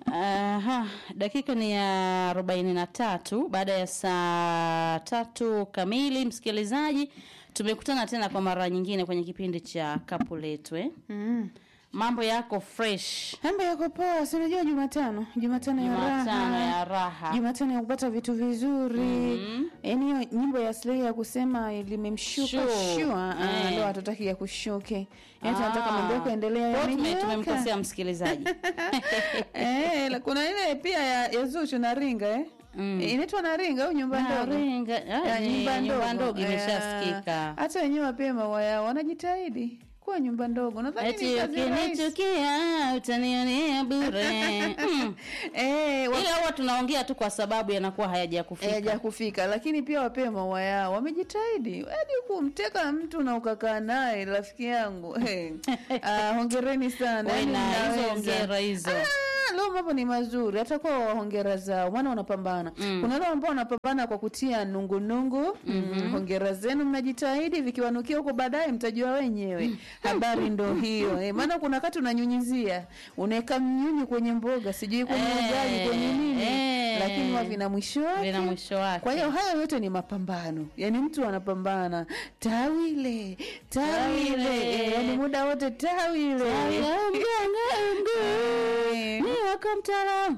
Aha, dakika ni ya arobaini na tatu baada ya saa tatu kamili. Msikilizaji, tumekutana tena kwa mara nyingine kwenye kipindi cha kapu letu eh? Mm. Mambo yako fresh, Mambo yako poa, si unajua Jumatano, Jumatano ya Jumatano raha. ya raha. Jumatano ya kupata vitu vizuri. Yaani hiyo nyimbo ya Slay ya kusema limemshuka Sure. shua, ah, Eh. ndo hatutaki ya kushuke. Yaani tunataka Ah. mambo yako yaendelee Kwa hiyo tume- yamenyoka. tumemkosea msikilizaji. Eh, la- kuna ile pia ya, ya Zuchu na Ringa eh. Mm. Eh, Inaitwa na Ringa au nyumba ndogo? Naringa, ah, Ya, ni nyumba ndogo imeshasikika. Eh, Hata wenyewe wapia maua yao wanajitahidi kuwa nyumba ndogo. Nadhani Eti ni kazi rahisi. ukinichukia utanionea bure. Mm. Eh, wa- Ila huwa tunaongea tu kwa sababu yanakuwa hayaja kufika. haja kufika lakini pia wapewe maua yao wamejitahidi hadi kumteka mtu na ukakaa naye rafiki yangu hey. ah, hongereni sana Wewe yaani na hizo mnaweza. hongera hizo. Ah, leo mambo ni mazuri hatakuwa wa hongera zao maana wanapambana Mm. kuna wale ambao wanapambana kwa kutia nungunungu mm, hongera zenu mnajitahidi vikiwanukia huko baadaye mtajua wenyewe habari ndo hiyo eh, maana kuna wakati unanyunyizia unaweka mnyunyu kwenye mboga sijui kwenye Eh, ugali kwenye nini eh. lakini wa vina mwisho wake Vina mwisho wake. kwa hiyo hayo yote ni mapambano, yaani mtu anapambana tawile tawile, Tawile. eh, yaani muda wote tawile Tawile, Eh, Ni wako mtaalamu.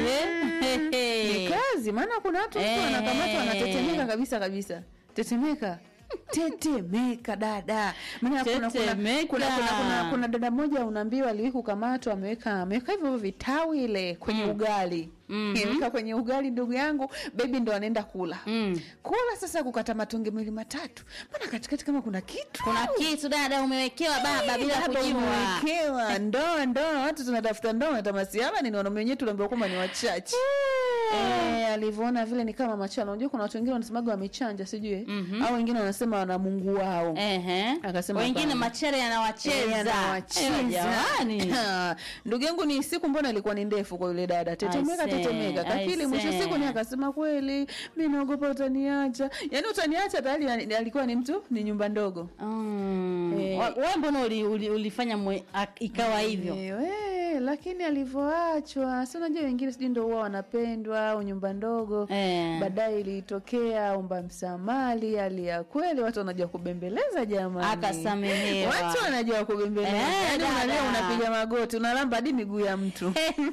Ehe. ni kazi, maana kuna watu mtu Eh. anakamata wanatetemeka kabisa kabisa, tetemeka tetemeka dada maana kuna, kuna, kuna, Tetemeka. kuna, kuna, kuna, kuna dada mmoja unaambiwa aliwahi kukamatwa ameweka ameweka hivyo hivyo vitawile kwenye ugali Mhm. Ameweka kwenye ugali ndugu yangu bebi ndo anaenda kula Mm. kula sasa kukata matonge mawili matatu maana katikati kama kuna kitu Kuna kitu dada umewekewa baba bila Baba kujua. umewekewa ndoa ndoa watu tunatafuta ndoa natamasiaba ni wanaume wenyewe tuliambiwa kwamba ni wachache Eh, alivyoona vile ni kama machano unajua kuna watu wengine wanasemaga wamechanja sijui Mhm. au wengine wanasema wana mungu wao Ehe. Akasema Wengine hapana. machere Eh, yanawacheza. anawacheza. Ewe jamani. Ha, ndugu yangu ni siku mbona ilikuwa ni ndefu kwa yule dada tetemeka I say, tetemeka I kakili mwisho say. siku ni akasema kweli mi naogopa utaniacha yaani utaniacha tayari alikuwa ni mtu ni nyumba ndogo Mm. Eh. Wa- Wewe mbona uli, uli, ulifanya mwe, ak- ikawa hivyo? Ewe, lakini alivyoachwa si unajua wengine sijui ndo huwa wanapendwa au nyumba ndogo Eh. baadaye ilitokea omba msamali hali ya kweli watu wanajua kubembeleza jamani Akasamehewa. watu wanajua kubembeleza Eh, yaani dada. unalia unapiga magoti unalamba hadi miguu ya mtu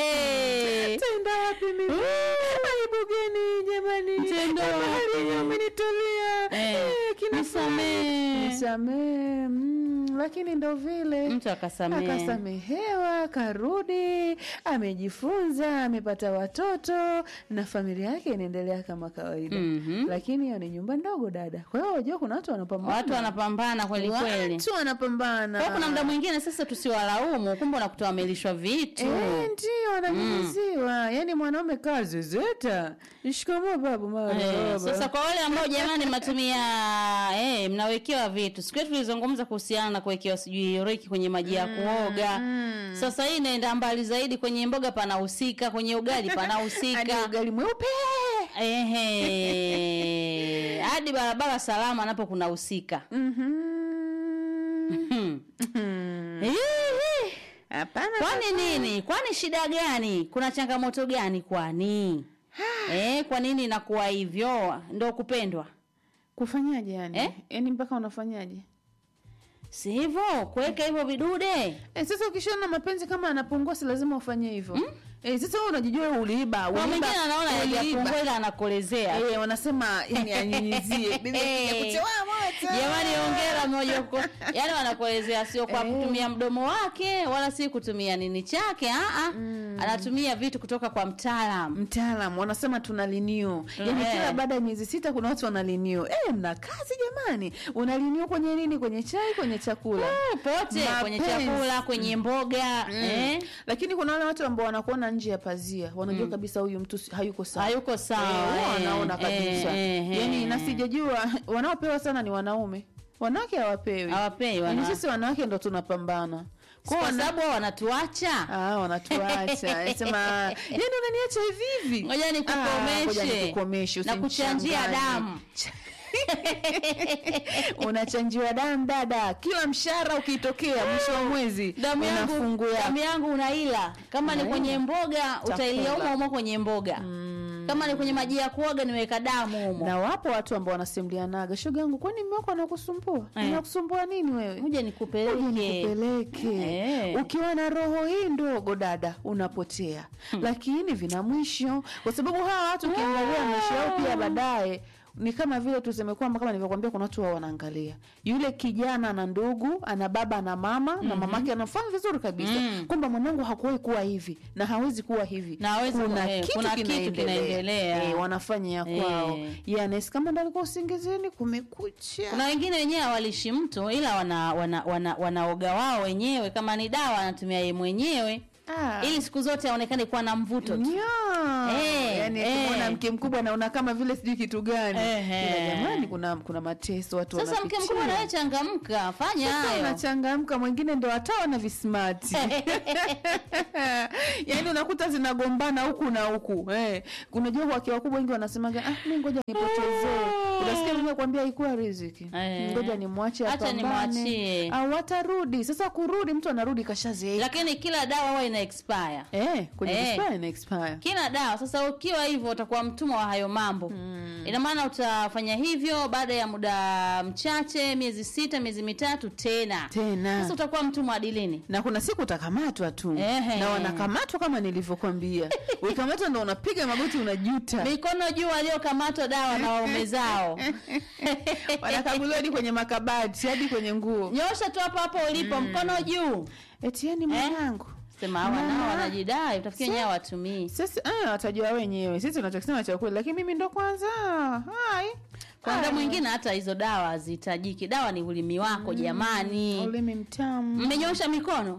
Hehe. tenda wapi mimi aibu gani jamani Tenda Habari wapi? yenyewe umenitolea Eh, Eh, kina nisamee. fulani. nisamee mm, lakini ndo vile Mtu akasamehe. akasamehewa karudi amejifunza amepata watoto na familia yake inaendelea kama kawaida Mhm. lakini hiyo ni nyumba ndogo dada kwa hiyo unajua kuna watu wanapambana Watu wanapambana kweli kweli. watu wanapambana Kwa kuna muda mwingine sasa tusiwalaumu, kumbe unakuta wamelishwa vitu. Eh, ndio wananyunyiziwa yaani mwanaume kazi zeta shikamoo babu Eh, marahaba sasa kwa wale ambao jamani mnatumia eh, mnawekewa vitu. Siku yetu tulizungumza kuhusiana na kuwekewa sijui reki kwenye maji ya kuoga. Sasa hii inaenda mbali zaidi, kwenye mboga panahusika, kwenye ugali hadi panahusika. ugali mweupe Ehe. Hadi barabara salama napo kunahusika. Mhm. Hmm. Mhm. Hihi. hapana Kwani nini? Kwani shida gani? Kuna changamoto gani kwani? eh, kwa nini inakuwa hivyo? Ndo kupendwa. kufanyaje yani Eh? yani mpaka unafanyaje Si hivyo, kuweka hivyo vidude. Eh, sasa ukishaona mapenzi kama anapungua si lazima ufanye hivyo eh, sasa wewe unajijua wewe uliiba Kwa uliiba, mwingine anaona uliiba. hajapungua ila anakolezea. eh, wanasema yani anyunyizie bibi Eh. kuchewa moto Jamani, hongera mmoja huko. Yaani wanakuelezea sio kwa Eh. kutumia mdomo wake wala si kutumia nini chake, a a. Anatumia vitu kutoka kwa mtaalamu. mtaalam wanasema tuna linio yani Eh. kila baada ya miezi sita kuna watu wana linio eh, mna kazi jamani una linio kwenye nini kwenye chai kwenye chakula Eh, Pote kwenye Mapenzi. chakula, kwenye mboga, eh. lakini kuna wale watu ambao wanakuona nje ya pazia wanajua kabisa huyu mtu si- hayuko sawa Hayuko sawa. Eh, huwa eh, wanaona kabisa eh, eh, yani eh. na sijajua wanaopewa sana ni wanaume wanawake hawapewi Hawapewi, yani wana- sisi wanawake ndo tunapambana kwa wana- sababu wao wanatuacha. Ah, wanatuacha sema yani unaniacha hivi hivi Ngoja Ah, ngoja nikukomeshe nikukomeshe, na kuchanjia usimchanganye. damu. unachanjiwa damu dada kila mshahara ukitokea mwisho wa mwezi damu una yangu fungu yako. damu yangu unaila kama ni Unaila. kwenye mboga utailia Chakula. humo humo kwenye mboga kama ni kwenye maji ya kuoga niweka damu humo na wapo watu ambao wanasimulianaga shoga yangu kwani mume wako anakusumbua Eh. anakusumbua nini wewe kuja nikupeleke nikupeleke Eh. ukiwa na roho hii ndogo dada unapotea lakini vina mwisho kwa sababu hawa watu ukiangalia mwisho wao pia baadaye ni kama vile tuseme kwamba kama nilivyokuambia kuna watu wao wanaangalia yule kijana ana ndugu ana baba na mama na mamake anafanya vizuri kabisa Mm. kwamba mwanangu hakuwahi kuwa hivi na hawezi kuwa hivi Na hawezi kuna, kuwa- eh, kitu, kuna kitu kinaendelea, kinaendelea. Eh, wanafanya ya Eh. kwao Yeye anahisi kama ndo alikuwa usingizini kumekucha kuna wengine wenyewe hawalishi mtu ila wana, wana, wana, wanaoga wao wenyewe kama ni dawa anatumia yeye mwenyewe Ah. ili siku zote aonekane kuwa na mvuto tu Nya. Eh, yani eh. akimwona mke mkubwa naona kama vile sijui kitu gani Ehe. ila jamani kuna kuna mateso watu sasa mke wanapitia. mkubwa nawe changamka fanya Sasa hayo unachangamka mwingine ndo hatawa na vismati yaani unakuta zinagombana huku na huku eh. unajua wake wakubwa wengi wanasemaga ah, mi ngoja nipotezee unasikia mwenyewe kuambia ikuwa riziki Eh. ngoja nimwache Acha apambane nimwachie. au watarudi sasa kurudi mtu anarudi kashazeeka lakini kila dawa huwa ina expire eh, kwenye Eh. expire na expire kila dawa sasa ukiwa hivyo utakuwa mtumwa wa hayo mambo ina maana utafanya hivyo baada ya muda mchache miezi sita miezi mitatu tena tena sasa utakuwa mtumwa wa dilini na kuna siku utakamatwa tu Ehe. na wanakamatwa kama nilivyokwambia ukikamatwa ndo unapiga magoti unajuta mikono juu waliokamatwa dawa na waume zao wanakaguliwa hadi kwenye makabati hadi kwenye nguo nyosha tu hapo hapo ulipo mkono juu etieni mwanangu sema hawa Mama. nao wanajidai utafikia wenyewe hawatumii sisi eh, watajua wenyewe sisi tunachokisema cha kweli lakini mimi ndo kwanza hai kwanza Hai. mwingine hata hizo dawa hazihitajiki dawa ni ulimi wako jamani ulimi mtamu mmenyosha mikono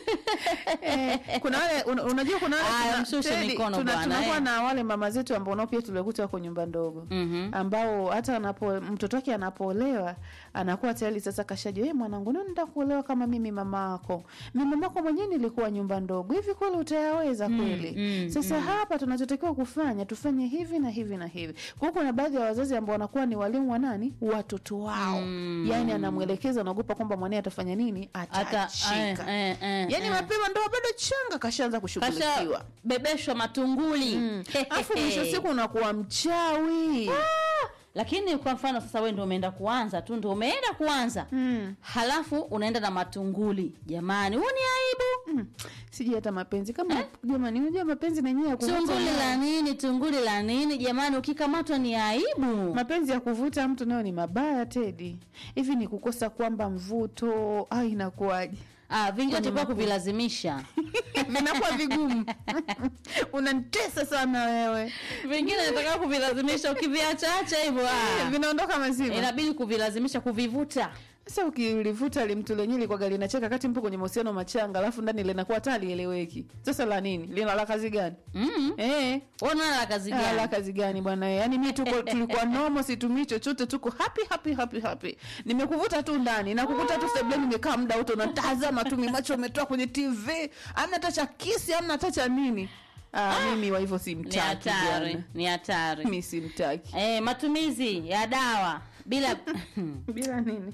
eh, kuna wale un, unajua kuna wale Aya, tuna- mshushe Teddy, mikono tuna- bwana, tunakuwa eh. na wale mama zetu ambao nao pia tulikuta wako nyumba ndogo Mhm. ambao hata anapo mtoto wake anapoolewa anakuwa tayari sasa kashajua hey, mwanangu nani kuolewa kama mimi mama yako mi mama yako mwenyewe nilikuwa nyumba ndogo hivi kweli utayaweza kweli mm, sasa hapa tunachotakiwa kufanya tufanye hivi na hivi na hivi kwa hiyo kuna baadhi ya wazazi ambao wanakuwa ni walimu wa nani watoto wao Mm. yaani anamwelekeza anaogopa kwamba mwanae atafanya nini hata eh, atachika eh, eh, yaani eh. mapema ndo bado changa kashaanza kushughulikiwa kasha bebeshwa matunguli alafu mwisho siku unakuwa mchawi lakini kwa mfano sasa wewe ndio umeenda kuanza tu ndio umeenda kuanza mm. halafu unaenda na matunguli jamani huu ni aibu Mm. sijui hata mapenzi kama jamani unajua mapenzi na yenyewe ya kuvuta tunguli nayo- la nini tunguli la nini jamani ukikamatwa ni aibu mapenzi ya kuvuta mtu nayo ni mabaya tedi hivi ni kukosa kwamba mvuto au inakuwaje ah, vingi Kwenye watakuwa mapenzi. kuvilazimisha vinakuwa vigumu unanitesa sana wewe vingine nataka kuvilazimisha ukiviachaacha hivyo ah, vinaondoka mazima inabidi kuvilazimisha kuvivuta sasa ukilivuta limtu lenyewe likwaga linacheka kati mpo kwenye mahusiano machanga alafu ndani linakuwa hata lieleweki sasa la nini lina la kazi gani mm. eh ona la kazi Ah, la gani kazi gani bwana yaani mi tuko tulikuwa nomo situmii chochote tuko happy happy happy happy nimekuvuta tu ndani na kukuta tu sebleni nimekaa muda wote unatazama tu mimacho umetoa kwenye tv amna hata cha kisi amna hata cha nini ah, mimi wa hivyo ni simtaki hatari bwana ni hatari mi simtaki eh, matumizi ya dawa bila bila nini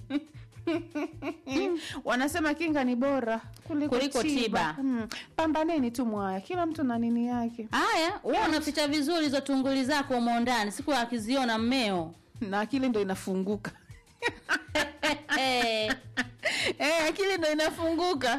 wanasema kinga ni bora kuliko, Kuliko tiba. Mm. pambaneni tu mwaya kila mtu na nini yake haya huwa unaficha vizuri hizo tunguli zako umo ndani siku akiziona mmeo na akili ndo inafunguka eh, eh, akili ndo inafunguka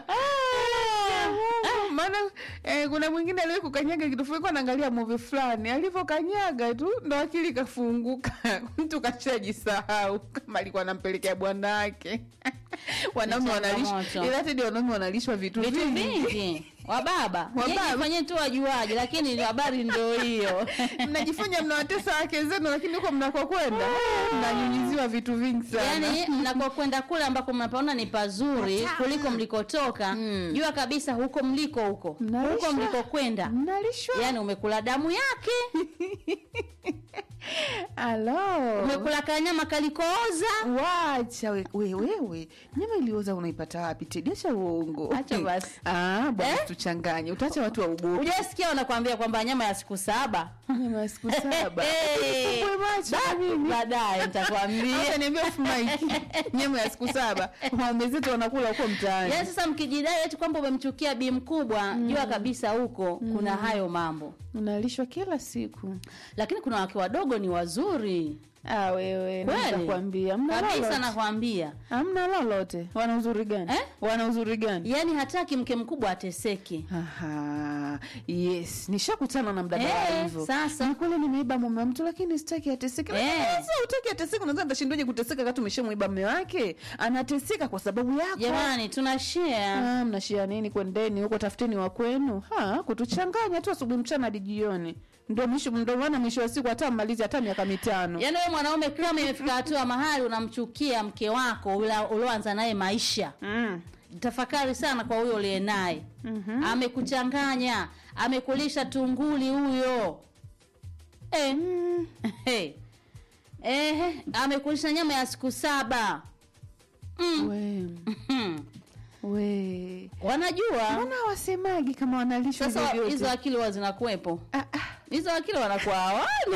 maana eh, kuna mwingine aliwe kukanyaga kitu fulani, alikuwa anaangalia movie fulani alivyokanyaga tu ndo akili ikafunguka mtu kashajisahau kama alikuwa anampelekea bwana wake wanaume wanalishwa changamoto. ila tedi wanaume wanalishwa vitu, vitu vingi vingi wababa Wababa. fanye tu wajuaji lakini habari ndo hiyo mnajifanya mnawatesa wake zenu lakini huko mnakokwenda mnanyunyiziwa vitu vingi sana yaani mnakokwenda kule ambako mnapaona ni pazuri kuliko mlikotoka jua kabisa huko mliko huko Mnalishwa. huko mlikokwenda mnalishwa yaani umekula damu yake alo umekula kanyama kalikooza wacha we- we- wewe nyama ilioza unaipata wapi tedi acha uongo Acha basi. ah, bwana Eh? tuchanganye utaacha watu wa ugopi ujasikia wanakwambia kwamba nyama ya siku saba nyama ya siku saba Hey. Usifumbue macho na mimi. baadaye nitakwambia Hata niambia off mic. nyama ya siku saba waume zetu wanakula huko mtaani yaani sasa mkijidai eti kwamba umemchukia bi mkubwa jua kabisa huko kuna hayo mambo unalishwa kila siku lakini kuna wake wadogo ni wazuri ah, wewe Kweli? nakwambia mna kabisa lolote nakwambia hamna lolote wana uzuri gani Eh? wana uzuri gani yaani hataki mke mkubwa ateseke Aha, yes nishakutana na mdada wa Eh, hivyo sasa. Ni kweli nimeiba mume wa mtu lakini sitaki ateseke Lakini Eh. sasa utaki ateseke unaweza atashindoje kuteseka kati umeshamwiba mume wake anateseka kwa sababu yako jamani tuna share Ah, mnashia nini kwendeni huko tafuteni wa kwenu ha kutuchanganya tu asubuhi mchana hadi jioni ndo mwisho ndo maana mwisho wa siku hata mmalizi hata miaka mitano yaani wewe mwanaume kama imefika hatua mahali unamchukia mke wako ula- ulioanza naye maisha mm. tafakari sana kwa huyo uliye naye mm-hmm. amekuchanganya amekulisha tunguli huyo eh. Mm. hey. eh, amekulisha nyama ya siku saba mm. we Hmm. we wanajua mbona wasemagi kama wanalishwa sasa vyovyote? hizo akili huwa zinakuwepo Ah, ah. hizo akili wanakuwa hawani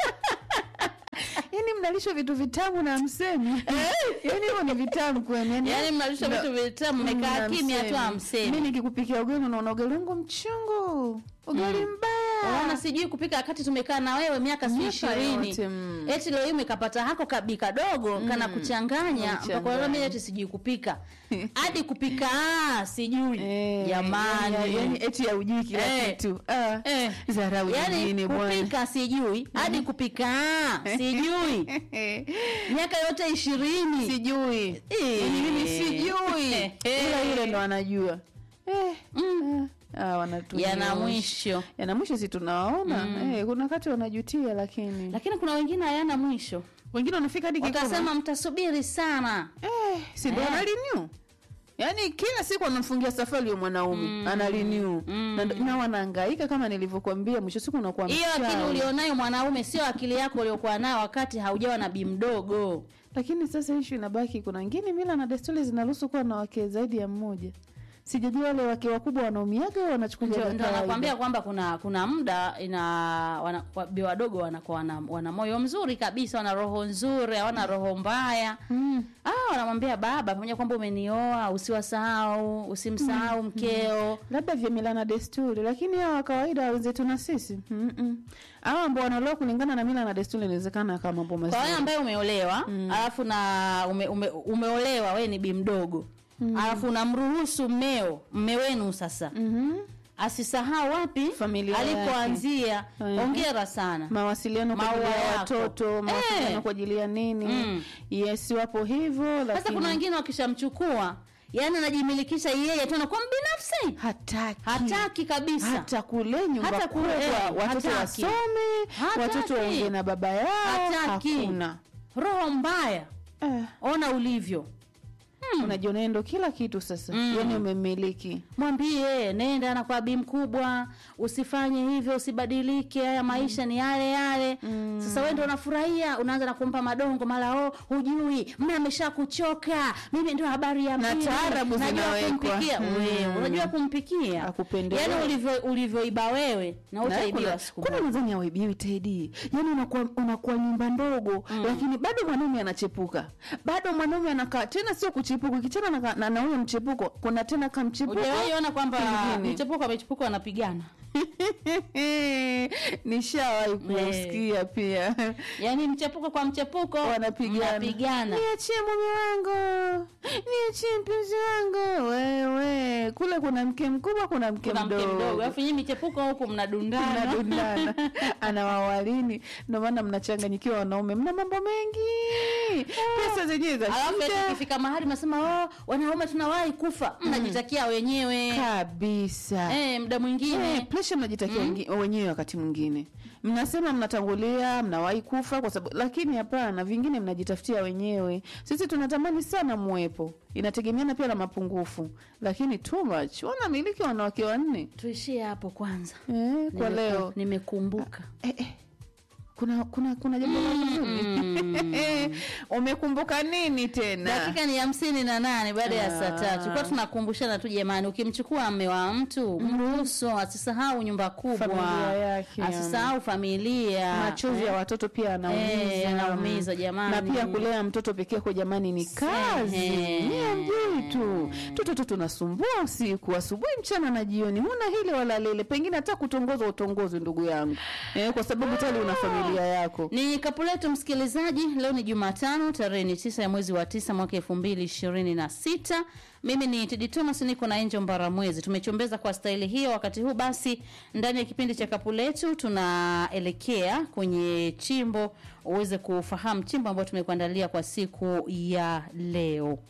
yaani mnalishwa vitu vitamu na msemi yaani hivyo ni vitamu kwenu yaani yaani mnalisha na- vitu vitamu mmekaa na kimya tu msemi. mi amsemi nikikupikia ugali unaona ugali wangu mchungu ugali mbaya Ona sijui kupika wakati tumekaa na wewe miaka si Miaka ishirini yote, mm. eti leo hii umekapata hako kabi kadogo kana kuchanganya Kuchanganya. mpaka leo mimi eti sijui kupika hadi kupika ah, sijui Eh, jamani yani- yani eti ya ujui kila Eh. kitu ah. Eh. Dharau yaani nyingine bwana kupika sijui hadi kupika ah, sijui miaka yote ishirini sijui Eh. Yaani mimi sijui Eh. ila yule ndo anajua eh. Mm. ah, wanatu- yana mwisho yana mwisho si tunawaona eh, kuna wakati wanajutia lakini lakini kuna wengine hayana mwisho wengine wanafika hadi kikomo. wakasema mtasubiri sana eh, si ndo Eh. analinyu yaani kila siku anamfungia safari huyo mwanaume mm. analinyu Mm. na, ndo- na wanaangaika kama nilivyokuambia mwisho siku unakuwa hiyo akili mchawi. ulionayo mwanaume sio akili yako uliokuwa nayo wakati haujawa na bi mdogo lakini sasa ishu inabaki kuna wengine mila na desturi zinaruhusu kuwa na wake zaidi ya mmoja sijajua wale wake wakubwa wanaumiaga au wanachukulia ndio vya ndio kawaida. nakwambia kwamba kuna kuna muda ina wana, wa- bi wadogo wanakuwa wana, wana moyo mzuri kabisa wana roho nzuri hawana roho mbaya mm. ah wanamwambia baba pamoja kwamba umenioa usiwasahau usimsahau mkeo labda vya mila na desturi lakini hawa wa kawaida wenzetu na sisi Mm-mm. hawa ambao wanaloa kulingana na mila na desturi inawezekana kama mambo kwa wewe mazuri ambaye umeolewa alafu na ume, ume, umeolewa wewe ni bi mdogo alafu unamruhusu mmeo mme wenu sasa Mhm. asisahau wapi Familia yake. alipoanzia Mhm. ongera sana mawasiliano kwa ajili Maua ya yako. watoto mawasiliano Eh. kwa ajili ya nini Mm. yes wapo hivyo sasa lakini kuna wengine wakishamchukua yani anajimilikisha yeye tu anakuwa mbinafsi hataki hataki kabisa hata kule nyumba Hata kule, kubwa eh, watoto hataki. wasome Hataki. watoto waongee na baba yao Hataki. hakuna roho mbaya eh, ona ulivyo unajiona ndo kila kitu sasa Mm. yani umemiliki mwambie nenda na kwa bi mkubwa usifanye hivyo usibadilike haya maisha ni yale yale Mm. sasa wewe ndo unafurahia unaanza na kumpa madongo mara oh hujui mme amesha kuchoka mimi ndio habari ya Na pili. taarabu Najua zinawekwa. kumpikia Mm. wewe unajua kumpikia Akupendelea. yani ulivyo ulivyoiba wewe na Na utaibiwa kuna- siku kuna moja nadhani awaibiwi tedi yani unakuwa unakuwa nyumba ndogo lakini bado mwanaume anachepuka bado mwanaume anakaa tena sio kuchepuka kichana na, na, na huyo mchepuko kuna tena kamchepuko Hujawahi ona kwamba kingine. mchepuko amechepuka wanapigana nishawahi kusikia pia yaani mchepuko kwa mchepuko wanapigana mnapigana. niachie mume wangu niachie mpenzi wangu wewe kule kuna mke mkubwa kuna mke kuna mke mdogo mdogo alafu nyinyi michepuko huku mnadundana mnadundana anawawalini ndio maana mnachanganyikiwa wanaume mna mambo mengi pesa zenyewe za alafu eti shida ikifika mahali mnasema oh, wanaume tunawahi kufa mnajitakia wenyewe kabisa eh, muda mwingine Eh, presha mnajitakia wengi- wenyewe wakati mwingine mnasema mnatangulia mnawahi kufa kwa sababu lakini hapana vingine mnajitafutia wenyewe sisi tunatamani sana mwepo inategemeana pia na mapungufu lakini too much wanamiliki wanawake wanne tuishie hapo kwanza eh, kwa Nimeku- leo nimekumbuka eh, eh. kuna kuna kuna jambo la huzuni umekumbuka nini tena dakika ni hamsini na nane baada ya saa tatu kwa tunakumbushana tu jamani ukimchukua mme wa mtu mruhusu asisahau nyumba kubwa Familia yake, asisahau familia machozi ya watoto pia anaumiza Eh, yanaumiza, jamani. na pia kulea mtoto peke yako jamani ni kazi Ehe. nyie mjui tu tutoto tunasumbua usiku asubuhi mchana na jioni huna hili wala lile pengine hata kutongozwa utongozwe ndugu yangu eh, kwa sababu tali una familia yako ni kapu letu msikilizaji leo ni jumatano tarehe ni tisa ya mwezi wa tisa mwaka elfu mbili ishirini na sita mimi ni tedi thomas niko na enjo mbaramwezi tumechombeza kwa staili hiyo wakati huu basi ndani ya kipindi cha kapu letu tunaelekea kwenye chimbo uweze kufahamu chimbo ambayo tumekuandalia kwa siku ya leo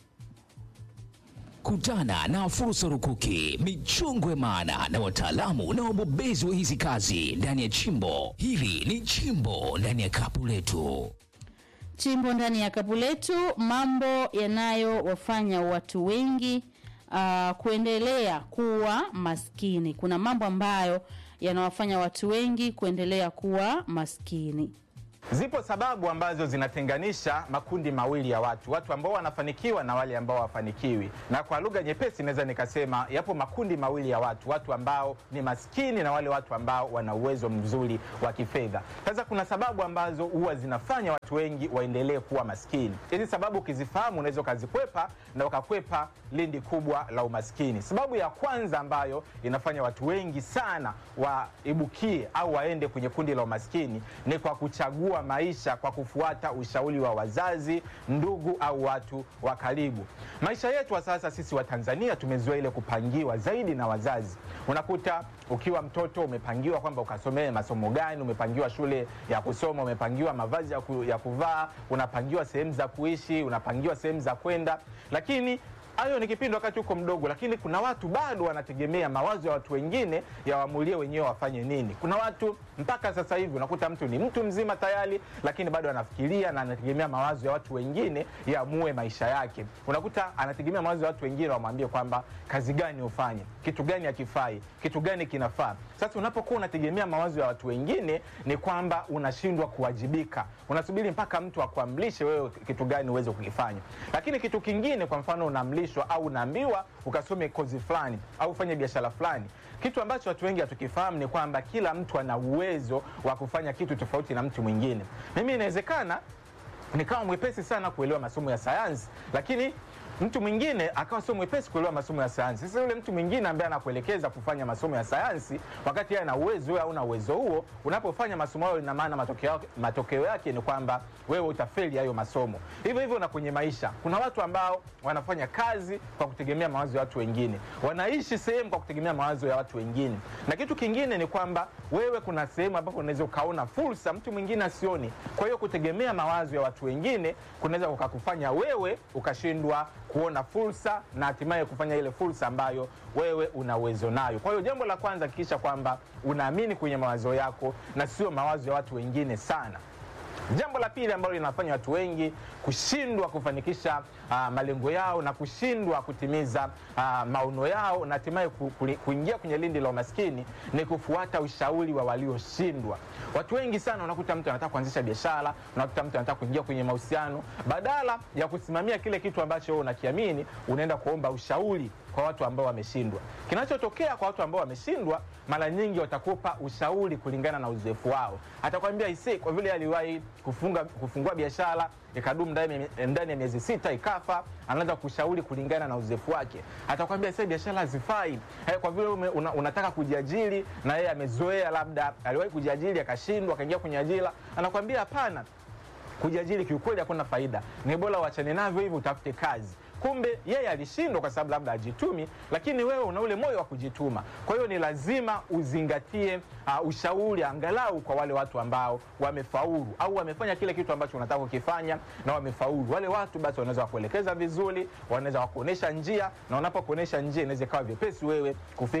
Kutana na fursa rukuki, michongwe maana na wataalamu na wabobezi wa hizi kazi ndani ya chimbo hili. Ni chimbo ndani ya kapu letu. chimbo ndani ya kapu letu mambo yanayowafanya watu wengi uh, kuendelea kuwa maskini kuna mambo ambayo yanawafanya watu wengi kuendelea kuwa maskini Zipo sababu ambazo zinatenganisha makundi mawili ya watu, watu ambao wanafanikiwa na wale ambao hawafanikiwi. Na kwa lugha nyepesi naweza nikasema yapo makundi mawili ya watu, watu ambao ni maskini na wale watu ambao wana uwezo mzuri wa kifedha. Sasa kuna sababu ambazo huwa zinafanya watu wengi waendelee kuwa maskini. Hizi sababu ukizifahamu, unaweza ukazikwepa na ukakwepa lindi kubwa la umaskini. Sababu ya kwanza ambayo inafanya watu wengi sana waibukie au waende kwenye kundi la umaskini ni kwa kuchagua maisha kwa kufuata ushauri wa wazazi, ndugu au watu wa karibu. Maisha yetu wa sasa sisi wa Tanzania tumezoea ile kupangiwa zaidi na wazazi. Unakuta ukiwa mtoto umepangiwa kwamba ukasomee masomo gani, umepangiwa shule ya kusoma, umepangiwa mavazi ya, ku, ya kuvaa, unapangiwa sehemu za kuishi, unapangiwa sehemu za kwenda, lakini hayo ni kipindi wakati uko mdogo, lakini kuna watu bado wanategemea mawazo ya watu wengine yawaamulie wenyewe wafanye nini. Kuna watu mpaka sasa hivi unakuta mtu ni mtu mzima tayari, lakini bado anafikiria na anategemea mawazo ya watu wengine yaamue maisha yake. Unakuta anategemea mawazo ya watu wengine wamwambie kwamba kazi gani ufanye, kitu gani hakifai, kitu gani kinafaa. Sasa unapokuwa unategemea mawazo ya watu wengine, ni kwamba unashindwa kuwajibika, unasubiri mpaka mtu akuamrishe wewe kitu gani uweze kukifanya. Lakini kitu kingine, kwa mfano unaamrishwa au unaambiwa ukasome kozi fulani au ufanye biashara fulani. Kitu ambacho watu wengi hatukifahamu ni kwamba kila mtu ana uwezo wa kufanya kitu tofauti na mtu mwingine. Mimi inawezekana nikawa mwepesi sana kuelewa masomo ya sayansi, lakini mtu mwingine akawa sio mwepesi kuelewa masomo ya sayansi. Sasa yule mtu mwingine ambaye anakuelekeza kufanya masomo ya sayansi, wakati yeye ana uwezo wewe hauna uwezo huo, unapofanya masomo hayo, ina maana matokeo yake, matokeo yake ni kwamba wewe utafeli hayo masomo. Hivyo hivyo na kwenye maisha, kuna watu ambao wanafanya kazi kwa kutegemea mawazo ya watu wengine, wanaishi sehemu kwa kutegemea mawazo ya watu wengine. Na kitu kingine ni kwamba wewe, kuna sehemu ambapo unaweza ukaona fursa mtu mwingine asioni. Kwa hiyo kutegemea mawazo ya watu wengine kunaweza kukakufanya wewe ukashindwa kuona fursa na hatimaye kufanya ile fursa ambayo wewe una uwezo nayo. Kwa hiyo jambo la kwanza, hakikisha kwamba unaamini kwenye mawazo yako na sio mawazo ya watu wengine sana. Jambo la pili ambalo linafanya watu wengi kushindwa kufanikisha uh, malengo yao na kushindwa kutimiza uh, maono yao na hatimaye ku, ku, kuingia kwenye lindi la umaskini ni kufuata ushauri wa walioshindwa. Watu wengi sana unakuta mtu anataka kuanzisha biashara, unakuta mtu anataka kuingia kwenye mahusiano, badala ya kusimamia kile kitu ambacho wewe unakiamini, unaenda kuomba ushauri kwa watu ambao wameshindwa. Kinachotokea kwa watu ambao wameshindwa, mara nyingi watakupa ushauri kulingana na uzoefu wao. Atakwambia ise, kwa vile aliwahi kufunga kufungua biashara ikadumu ndani ndani ya miezi sita ikafa, anaanza kushauri kulingana na uzoefu wake. Atakwambia sasa biashara hazifai, eh, kwa vile ume, una, unataka kujiajiri na yeye amezoea, labda aliwahi kujiajiri akashindwa, akaingia kwenye ajira, anakwambia hapana, kujiajiri kiukweli hakuna faida, ni bora uachane navyo hivi, utafute kazi kumbe yeye alishindwa kwa sababu labda ajitumi, lakini wewe una ule moyo wa kujituma. Kwa hiyo ni lazima uzingatie uh, ushauri angalau kwa wale watu ambao wamefaulu au wamefanya kile kitu ambacho unataka kukifanya na wamefaulu. Wale watu basi wanaweza wakuelekeza vizuri, wanaweza wakuonesha njia, na wanapokuonesha njia inaweza ikawa vyepesi wewe kufika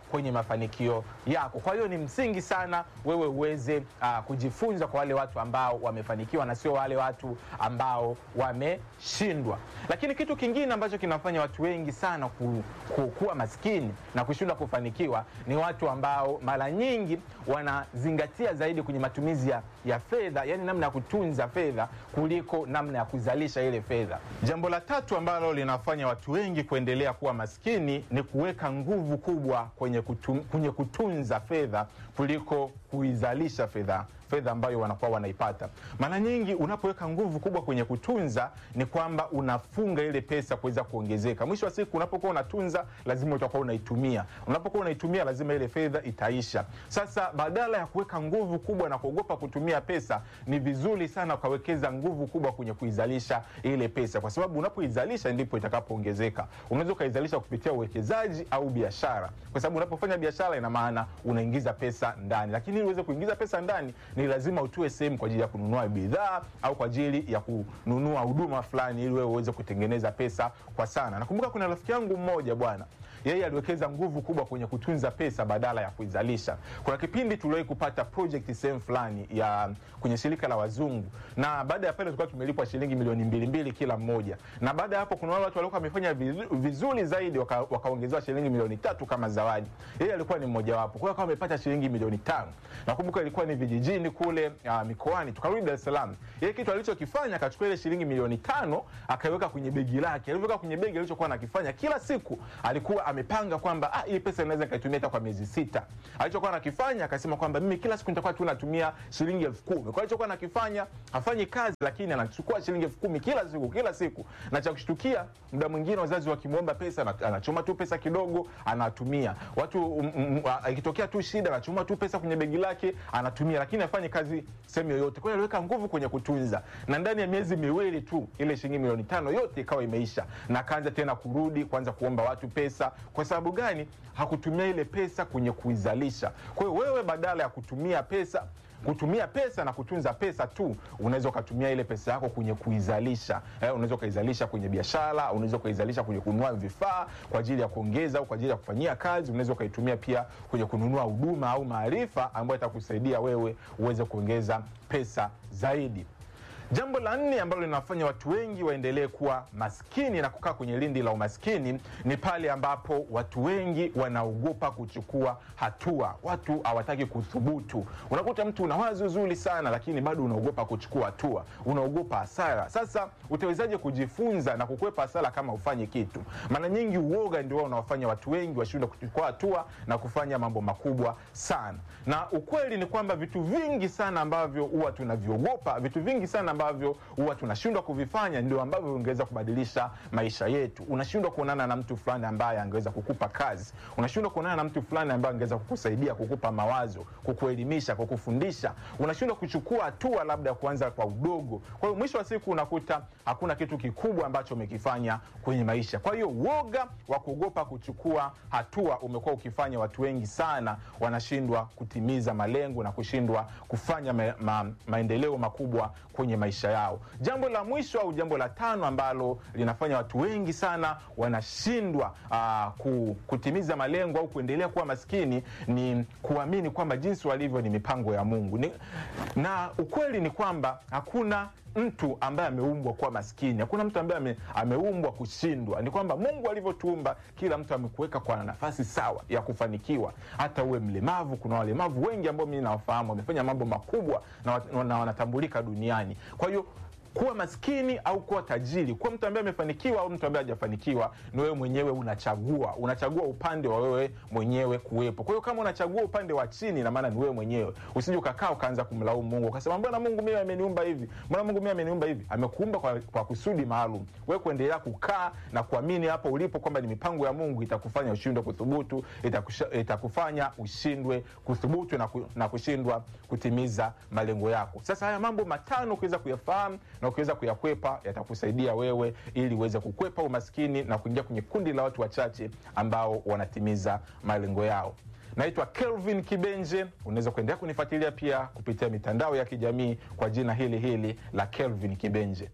kwenye mafanikio yako. Kwa hiyo ni msingi sana wewe uweze uh, kujifunza kwa wale watu ambao wamefanikiwa na sio wale watu ambao wameshindwa. Lakini kitu kingine ambacho kinafanya watu wengi sana ku, ku, kuwa maskini na kushindwa kufanikiwa ni watu ambao mara nyingi wanazingatia zaidi kwenye matumizi ya, ya fedha, yani namna ya kutunza fedha kuliko namna ya kuzalisha ile fedha. Jambo la tatu ambalo linafanya watu wengi kuendelea kuwa maskini ni kuweka nguvu kubwa kwenye, kutum, kwenye kutunza fedha kuliko kuizalisha fedha fedha ambayo wanakuwa wanaipata. Mara nyingi unapoweka nguvu kubwa kwenye kutunza, ni kwamba unafunga ile pesa kuweza kuongezeka. Mwisho wa siku, unapokuwa unatunza, lazima utakuwa unaitumia. Unapokuwa unaitumia, lazima ile fedha itaisha. Sasa badala ya kuweka nguvu kubwa na kuogopa kutumia pesa, ni vizuri sana ukawekeza nguvu kubwa kwenye kuizalisha ile pesa, kwa sababu unapoizalisha ndipo itakapoongezeka. Unaweza ukaizalisha kupitia uwekezaji au biashara, kwa sababu unapofanya biashara, ina maana unaingiza pesa ndani, lakini ili uweze kuingiza pesa ndani ni lazima utue sehemu kwa ajili ya kununua bidhaa au kwa ajili ya kununua huduma fulani ili wewe uweze kutengeneza pesa kwa sana. Nakumbuka kuna rafiki yangu mmoja bwana yeye aliwekeza nguvu kubwa kwenye kutunza pesa badala ya kuizalisha. Kuna kipindi tuliwahi kupata project sehemu fulani ya kwenye shirika la wazungu, na baada ya pale tulikuwa tumelipwa shilingi milioni mbili mbili kila mmoja, na baada ya hapo kuna wale watu walikuwa wamefanya vizuri zaidi waka, wakaongezewa shilingi milioni tatu kama zawadi. Yeye alikuwa ni mmojawapo, kwa hiyo akawa amepata shilingi milioni tano. Nakumbuka ilikuwa ni vijijini kule uh, mikoani, tukarudi Dar es Salaam. Yeye kitu alichokifanya akachukua ile shilingi milioni tano akaiweka kwenye begi lake. Alivyoweka kwenye begi, alichokuwa anakifanya kila siku alikuwa amepanga kwamba ah, hii pesa inaweza ikaitumia hata kwa miezi sita. Alichokuwa anakifanya akasema kwamba mimi kila siku nitakuwa tu natumia shilingi elfu kumi. Kwa alichokuwa anakifanya hafanyi kazi, lakini anachukua shilingi elfu kumi kila siku kila siku, na cha kushtukia, muda mwingine wazazi wakimwomba pesa anachoma tu pesa kidogo anatumia. Watu ikitokea tu shida anachoma tu pesa kwenye begi lake anatumia, lakini hafanyi kazi sehemu yoyote. Kwa hiyo aliweka nguvu kwenye kutunza, na ndani ya miezi miwili tu ile shilingi milioni tano yote ikawa imeisha, na akaanza tena kurudi kuanza kuomba watu pesa kwa sababu gani? Hakutumia ile pesa kwenye kuizalisha. Kwa hiyo wewe, badala ya kutumia pesa kutumia pesa na kutunza pesa tu, unaweza ukatumia ile pesa yako kwenye kuizalisha. Eh, unaweza ukaizalisha kwenye biashara, unaweza ukaizalisha kwenye kununua vifaa kwa ajili ya kuongeza au kwa ajili ya kufanyia kazi. Unaweza ukaitumia pia kwenye kununua huduma au maarifa ambayo itakusaidia wewe uweze kuongeza pesa zaidi. Jambo la nne ambalo linafanya watu wengi waendelee kuwa maskini na kukaa kwenye lindi la umaskini ni pale ambapo watu wengi wanaogopa kuchukua hatua. Watu hawataki kuthubutu. Unakuta mtu una wazo zuri sana, lakini bado unaogopa kuchukua hatua, unaogopa hasara. Sasa utawezaje kujifunza na kukwepa hasara kama ufanye kitu? Mara nyingi uoga ndio unaofanya watu wengi washindwe kuchukua hatua na kufanya mambo makubwa sana, na ukweli ni kwamba vitu vingi sana ambavyo huwa tunaviogopa, vitu vingi sana ambavyo huwa tunashindwa kuvifanya ndio ambavyo vingeweza kubadilisha maisha yetu. Unashindwa kuonana na mtu fulani ambaye angeweza kukupa kazi, unashindwa kuonana na mtu fulani ambaye angeweza kukusaidia, kukupa mawazo, kukuelimisha, kukufundisha. Unashindwa kuchukua hatua labda ya kuanza kwa udogo. Kwa hiyo mwisho wa siku unakuta hakuna kitu kikubwa ambacho umekifanya kwenye maisha. Kwa hiyo uoga wa kuogopa kuchukua hatua umekuwa ukifanya watu wengi sana wanashindwa kutimiza malengo na kushindwa kufanya ma, ma, maendeleo makubwa kwenye maisha yao. Jambo la mwisho au jambo la tano ambalo linafanya watu wengi sana wanashindwa uh, kutimiza malengo au kuendelea kuwa maskini ni kuamini kwamba jinsi walivyo ni mipango ya Mungu ni, na ukweli ni kwamba hakuna mtu ambaye ameumbwa kuwa maskini. Hakuna mtu ambaye ame, ameumbwa kushindwa. Ni kwamba Mungu alivyotuumba, kila mtu amekuweka kwa nafasi sawa ya kufanikiwa. Hata uwe mlemavu, kuna walemavu wengi ambao mimi nawafahamu wamefanya mambo makubwa na, na wanatambulika duniani. Kwa hiyo kuwa maskini au kuwa tajiri, kuwa mtu ambaye amefanikiwa au mtu ambaye hajafanikiwa, ni wewe mwenyewe unachagua. Unachagua upande wa wewe mwenyewe kuwepo. Kwa hiyo kama unachagua upande wa chini, na maana ni wewe mwenyewe. Usije ukakaa ukaanza kumlaumu Mungu ukasema, mbona Mungu mimi ameniumba hivi, mbona Mungu mimi ameniumba hivi. Amekuumba kwa, kwa kusudi maalum. Wewe kuendelea kukaa na kuamini hapo ulipo kwamba ni mipango ya Mungu itakufanya ushindwe kuthubutu, itakusha, itakufanya ushindwe kuthubutu na, ku, na kushindwa kutimiza malengo yako. Sasa haya mambo matano ukiweza kuyafahamu na ukiweza kuyakwepa yatakusaidia wewe ili uweze kukwepa umaskini na kuingia kwenye kundi la watu wachache ambao wanatimiza malengo yao. Naitwa Kelvin Kibenje. Unaweza kuendelea kunifuatilia pia kupitia mitandao ya kijamii kwa jina hili hili la Kelvin Kibenje.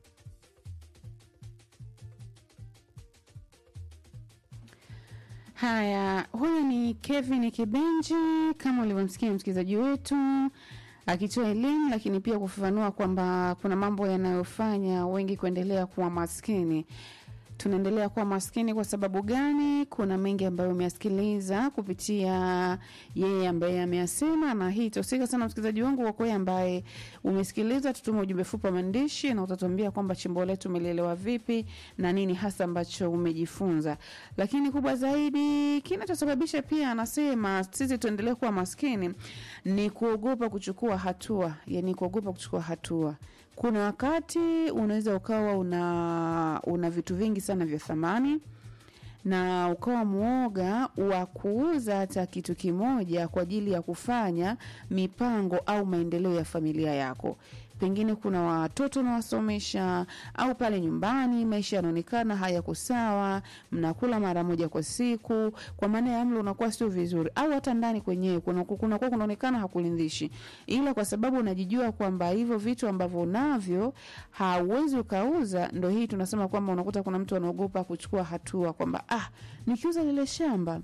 Haya, huyu ni Kevin Kibenji, kama ulivyomsikia msikilizaji wetu akitoa elimu, lakini pia kufafanua kwamba kuna mambo yanayofanya wengi kuendelea kuwa maskini. Tunaendelea kuwa maskini kwa sababu gani? Kuna mengi ambayo umeyasikiliza kupitia yeye ambaye ameyasema, na hii itahusika sana msikilizaji wangu kwa kweli ambaye umesikiliza. Tutuma ujumbe fupi wa maandishi na utatuambia kwamba chimbo letu umelielewa vipi na nini hasa ambacho umejifunza. Lakini kubwa zaidi, kinachosababisha pia anasema sisi tuendelee kuwa maskini ni kuogopa kuchukua hatua, yani kuogopa kuchukua hatua kuna wakati unaweza ukawa una una vitu vingi sana vya thamani na ukawa mwoga wa kuuza hata kitu kimoja kwa ajili ya kufanya mipango au maendeleo ya familia yako pengine kuna watoto unawasomesha au pale nyumbani maisha yanaonekana hayako sawa mnakula mara moja kwa siku kwa maana ya mlo unakuwa sio vizuri au hata ndani kwenyewe kunakuwa kuna kunaonekana hakulindishi ila kwa sababu unajijua kwamba hivyo vitu ambavyo unavyo hauwezi ukauza ndo hii tunasema kwamba unakuta kuna mtu anaogopa kuchukua hatua kwamba ah nikiuza lile shamba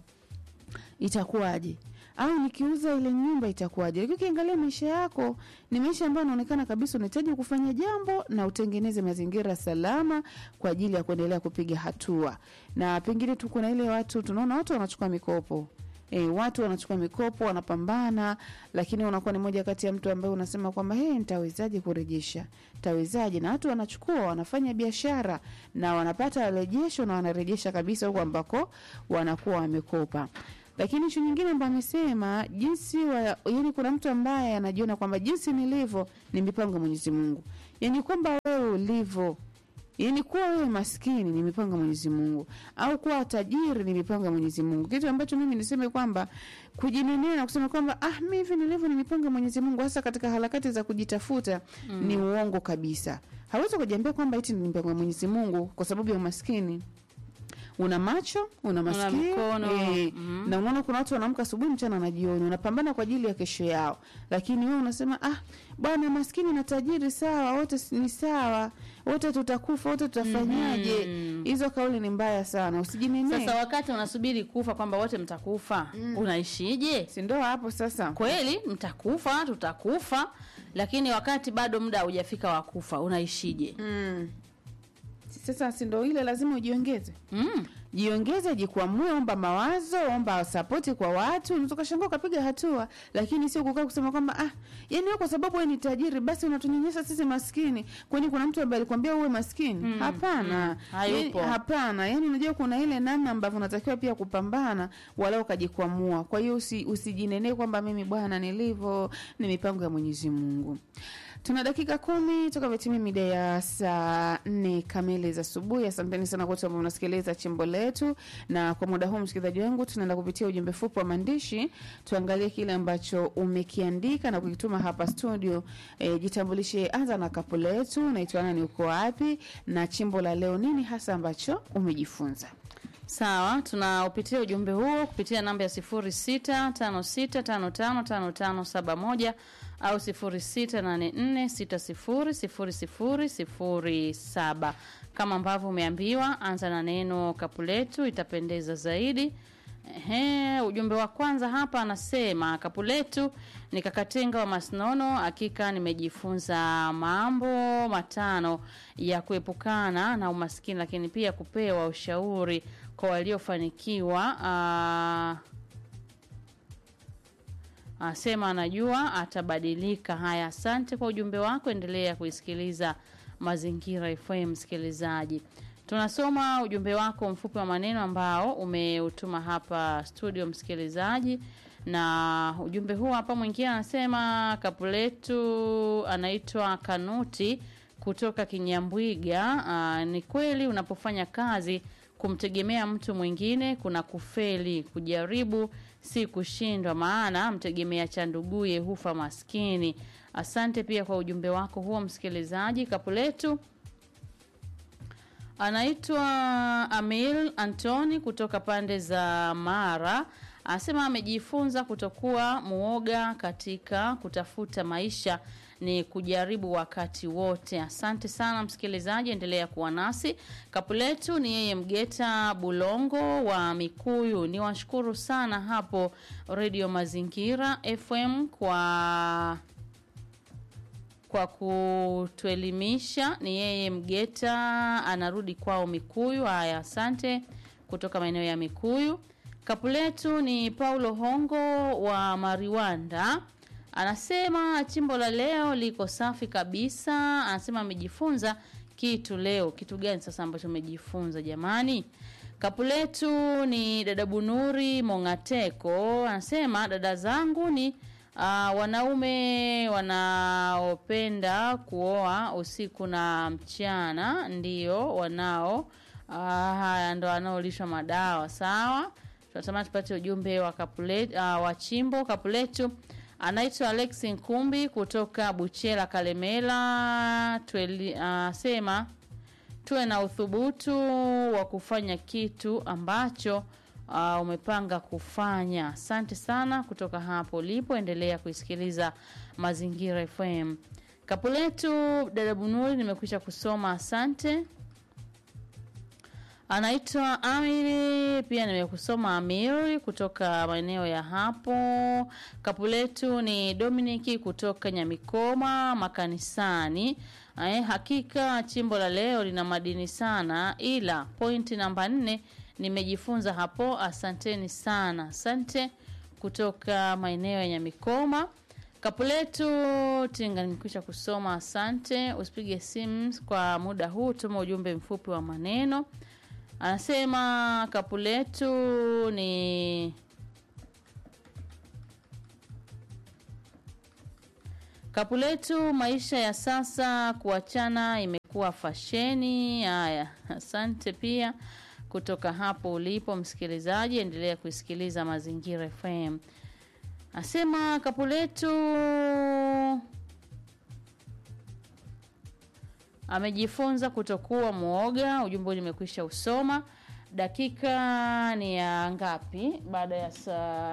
itakuwaje au nikiuza ile nyumba itakuwaje lakini ukiangalia maisha yako ni maisha ambayo anaonekana kabisa unahitaji kufanya jambo na utengeneze mazingira salama kwa ajili ya kuendelea kupiga hatua na pengine tu kuna ile watu tunaona watu wanachukua mikopo E, watu wanachukua mikopo wanapambana lakini unakuwa ni moja kati ya mtu ambaye unasema kwamba hey, nitawezaje kurejesha tawezaje na watu wanachukua wanafanya biashara na wanapata rejesho na wanarejesha kabisa huko ambako wanakuwa wamekopa lakini ishu nyingine ambayo amesema jinsi wa, yani kuna mtu ambaye anajiona kwamba jinsi nilivyo ni mipango ya Mwenyezi Mungu, yani kwamba wewe ulivyo yani kuwa wewe maskini ni mipango ya Mwenyezi Mungu au kuwa tajiri ni mipango ya Mwenyezi Mungu, kitu ambacho mimi niseme kwamba kujinenea na kusema kwamba ah, mimi hivi nilivyo ni mipango ya Mwenyezi Mungu, hasa katika harakati za kujitafuta mm. ni uongo kabisa. Hawezi kujiambia kwamba eti ni mipango ya Mwenyezi Mungu kwa sababu ya umaskini una macho una masikio mkono, eh, mhm. na unaona kuna watu wanaamka asubuhi mchana na jioni wanapambana kwa ajili ya kesho yao lakini wewe unasema ah bwana maskini na tajiri sawa wote s- ni sawa wote tutakufa wote tutafanyaje hizo kauli ni mbaya sana usijinenee Sasa wakati unasubiri kufa kwamba wote mtakufa, unaishije? si ndo hapo sasa Kweli mtakufa, tutakufa, lakini wakati bado muda haujafika wa kufa, unaishije? mm. sasa si ndo ile lazima ujiongeze Mm. jiongeze jikwamue omba mawazo omba sapoti kwa watu unaweza ukashangaa ukapiga hatua lakini sio kukaa kusema kwamba ah yani wewe kwa sababu wewe ni tajiri basi unatunyonyesha sisi maskini kwani kuna mtu ambaye alikwambia uwe maskini hapana mm, hayupo. Yani, hapana yani unajua kuna ile namna ambavyo unatakiwa pia kupambana wala ukajikwamua kwa hiyo usi, usijinenee kwamba mimi bwana nilivyo ni mipango ya mwenyezi mungu tuna dakika kumi toka vitimia mida ya saa nne kamili za asubuhi asanteni sana kote ambao unasikiliza chimbo letu na kwa muda huu msikilizaji wangu tunaenda kupitia ujumbe fupi wa maandishi tuangalie kile ambacho umekiandika na kukituma hapa studio e, jitambulishe anza na kapu letu naitwa nani uko wapi na chimbo la leo nini hasa ambacho umejifunza Sawa, tunaupitia ujumbe huo kupitia namba ya 0656555571 au 0684600007. Kama ambavyo umeambiwa, anza na neno kapu letu, itapendeza zaidi. Ehe, ujumbe wa kwanza hapa anasema kapu letu ni kakatenga wa Masnono. Hakika nimejifunza mambo matano ya kuepukana na umaskini, lakini pia kupewa ushauri kwa waliofanikiwa. ah, Asema anajua atabadilika. Haya, asante kwa ujumbe wako, endelea kuisikiliza Mazingira FM msikilizaji. Tunasoma ujumbe wako mfupi wa maneno ambao umeutuma hapa studio msikilizaji, na ujumbe huu hapa mwingine anasema kapu letu anaitwa Kanuti kutoka Kinyambwiga. Aa, ni kweli unapofanya kazi kumtegemea mtu mwingine kuna kufeli. Kujaribu si kushindwa, maana mtegemea cha nduguye hufa maskini. Asante pia kwa ujumbe wako huo msikilizaji. Kapu letu anaitwa Amil Antoni kutoka pande za Mara, Anasema amejifunza kutokuwa muoga katika kutafuta maisha ni kujaribu wakati wote. Asante sana msikilizaji, endelea kuwa nasi. Kapu letu ni yeye Mgeta Bulongo wa Mikuyu. Ni washukuru sana hapo Radio Mazingira FM kwa kwa kutuelimisha. Ni yeye Mgeta, anarudi kwao Mikuyu. Haya, asante kutoka maeneo ya Mikuyu. Kapu letu ni Paulo Hongo wa Mariwanda, anasema chimbo la leo liko safi kabisa. Anasema amejifunza kitu leo. Kitu gani sasa ambacho umejifunza jamani? Kapu letu ni dada Bunuri Mongateko, anasema dada zangu ni uh, wanaume wanaopenda kuoa usiku na mchana, ndio wanao uh, haya ndo wanaolishwa madawa. Sawa, tunatamani tupate ujumbe wa kapuletu, uh, wa chimbo kapuletu. Anaitwa Alex Nkumbi kutoka Buchela Kalemela. Tueli, uh, sema tuwe na uthubutu wa kufanya kitu ambacho uh, umepanga kufanya. Asante sana kutoka hapo ulipo, endelea kuisikiliza Mazingira FM. Kapu letu dada Bunuri, nimekwisha kusoma, asante. Anaitwa Amiri, pia nimekusoma Amiri kutoka maeneo ya hapo. Kapu letu ni Dominiki kutoka Nyamikoma makanisani. Eh, hakika chimbo la leo lina madini sana, ila pointi namba nne nimejifunza hapo. Asanteni sana, asante kutoka maeneo ya Nyamikoma. Kapu letu tinga, nimekwisha kusoma, asante. Usipige simu kwa muda huu, tuma ujumbe mfupi wa maneno. Anasema kapu letu ni kapu letu, maisha ya sasa kuachana imekuwa fasheni. Haya, asante pia kutoka hapo ulipo msikilizaji, endelea kuisikiliza Mazingira FM. Asema kapu letu amejifunza kutokuwa mwoga. Ujumbe nimekwisha usoma. Dakika ni ya ngapi? Baada ya saa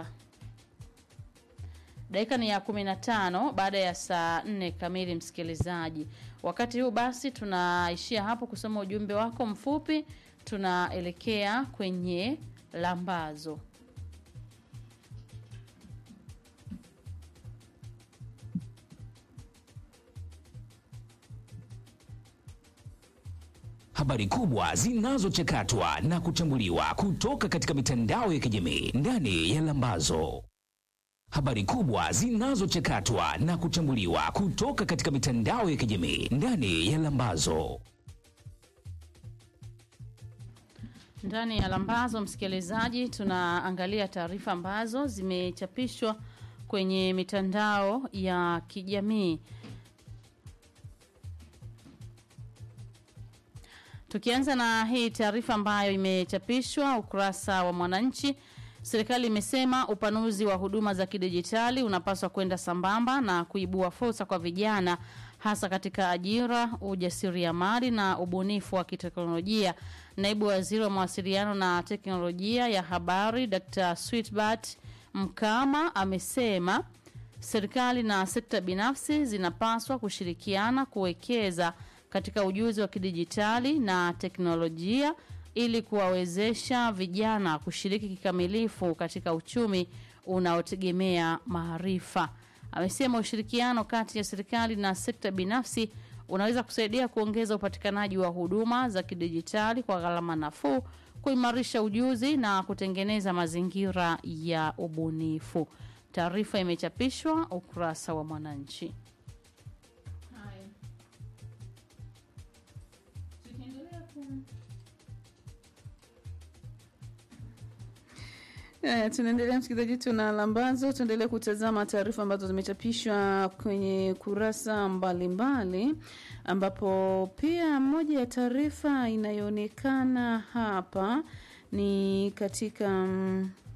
dakika ni ya kumi na tano baada ya saa nne kamili, msikilizaji. Wakati huu basi, tunaishia hapo kusoma ujumbe wako mfupi, tunaelekea kwenye lambazo. Habari kubwa zinazochakatwa na kuchambuliwa kutoka katika mitandao ya kijamii ndani ya Lambazo. Habari kubwa zinazochakatwa na kuchambuliwa kutoka katika mitandao ya kijamii ndani ya Lambazo. Ndani ya Lambazo, msikilizaji, tunaangalia taarifa ambazo zimechapishwa kwenye mitandao ya kijamii. Tukianza na hii taarifa ambayo imechapishwa ukurasa wa Mwananchi, serikali imesema upanuzi wa huduma za kidijitali unapaswa kwenda sambamba na kuibua fursa kwa vijana, hasa katika ajira, ujasiriamali na ubunifu wa kiteknolojia. Naibu waziri wa mawasiliano na teknolojia ya habari Dr. Sweetbart Mkama amesema serikali na sekta binafsi zinapaswa kushirikiana kuwekeza katika ujuzi wa kidijitali na teknolojia ili kuwawezesha vijana kushiriki kikamilifu katika uchumi unaotegemea maarifa. Amesema ushirikiano kati ya serikali na sekta binafsi unaweza kusaidia kuongeza upatikanaji wa huduma za kidijitali kwa gharama nafuu, kuimarisha ujuzi na kutengeneza mazingira ya ubunifu. Taarifa imechapishwa ukurasa wa Mwananchi. Eh, tunaendelea msikilizaji, tuna lambazo. Tuendelee kutazama taarifa ambazo zimechapishwa kwenye kurasa mbalimbali mbali, ambapo pia moja ya taarifa inayoonekana hapa ni katika mm,